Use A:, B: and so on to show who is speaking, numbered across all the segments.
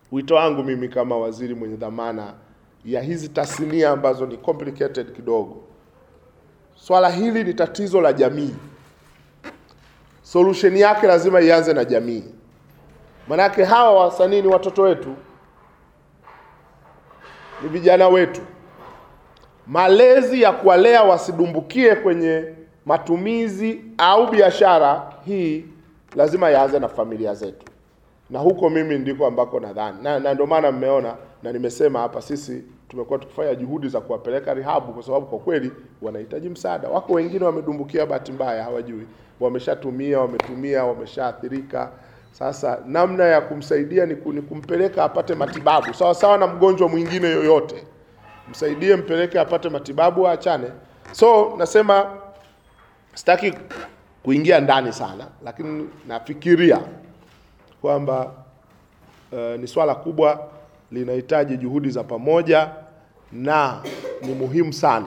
A: wito wangu mimi kama waziri mwenye dhamana ya hizi tasnia ambazo ni complicated kidogo, swala hili ni tatizo la jamii. Solution yake lazima ianze na jamii, manake hawa wasanii ni watoto wetu, ni vijana wetu. Malezi ya kuwalea wasidumbukie kwenye matumizi au biashara hii lazima yaanze na familia zetu, na huko mimi ndiko ambako nadhani na, na ndio maana mmeona na nimesema hapa, sisi tumekuwa tukifanya juhudi za kuwapeleka rihabu, kwa sababu kwa kweli wanahitaji msaada. Wako wengine wamedumbukia, bahati mbaya hawajui, wameshatumia, wametumia, wameshaathirika. Sasa namna ya kumsaidia ni ku- ni kumpeleka apate matibabu sawa sawa na mgonjwa mwingine yoyote, msaidie, mpeleke apate matibabu, aachane. So nasema sitaki kuingia ndani sana, lakini nafikiria kwamba uh, ni swala kubwa linahitaji juhudi za pamoja na ni muhimu sana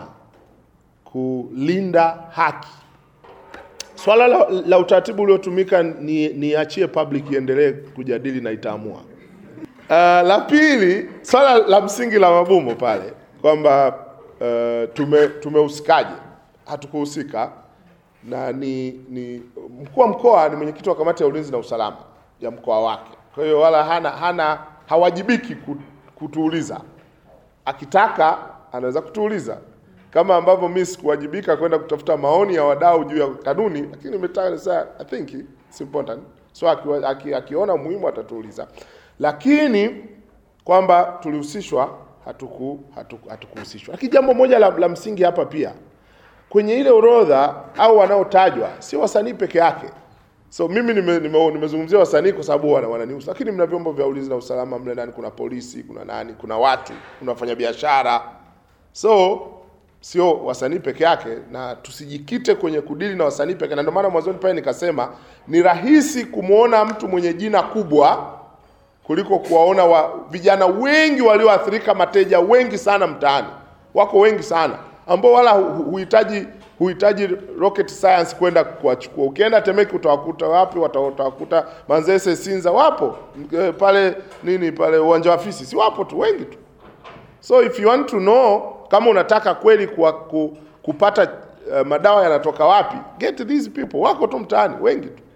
A: kulinda haki. Swala la, la utaratibu uliotumika ni niachie public iendelee kujadili na itaamua. Uh, la pili, swala la msingi la Mabumo pale kwamba uh, tume tumehusikaje? Hatukuhusika na ni, ni mkuu wa mkoa ni mwenyekiti wa kamati ya ulinzi na usalama ya mkoa wake, kwa hiyo wala hana, hana hawajibiki ku- kutuuliza. Akitaka anaweza kutuuliza kama ambavyo mimi sikuwajibika kwenda kutafuta maoni ya wadau juu ya kanuni, lakini nimetaka sasa, I think it's important so akiwa, aki, akiona muhimu atatuuliza, lakini kwamba tulihusishwa hatuku hatuku- hatukuhusishwa. Lakini jambo moja la, la msingi hapa pia kwenye ile orodha au wanaotajwa sio wasanii peke yake. So mimi nime- nime- nimezungumzia wasanii kwa sababu wana, wananihusu, lakini mna vyombo vya ulinzi na usalama mle ndani, kuna polisi, kuna nani, kuna watu, kuna wafanyabiashara. So sio wasanii peke yake, na tusijikite kwenye kudili na wasanii peke, na ndio maana mwanzoni pale nikasema ni rahisi kumwona mtu mwenye jina kubwa kuliko kuwaona wa, vijana wengi walioathirika, mateja wengi sana mtaani, wako wengi sana ambao wala hu- huhitaji huhitaji rocket science kwenda kuwachukua. Ukienda Temeke utawakuta wapi? Wata- Utawakuta Manzese, Sinza, wapo Eh, pale nini pale uwanja wa Fisi, si wapo tu wengi tu. So if you want to know kama unataka kweli kuwa, ku, kupata uh, madawa yanatoka wapi, get these people, wako tu mtaani wengi tu.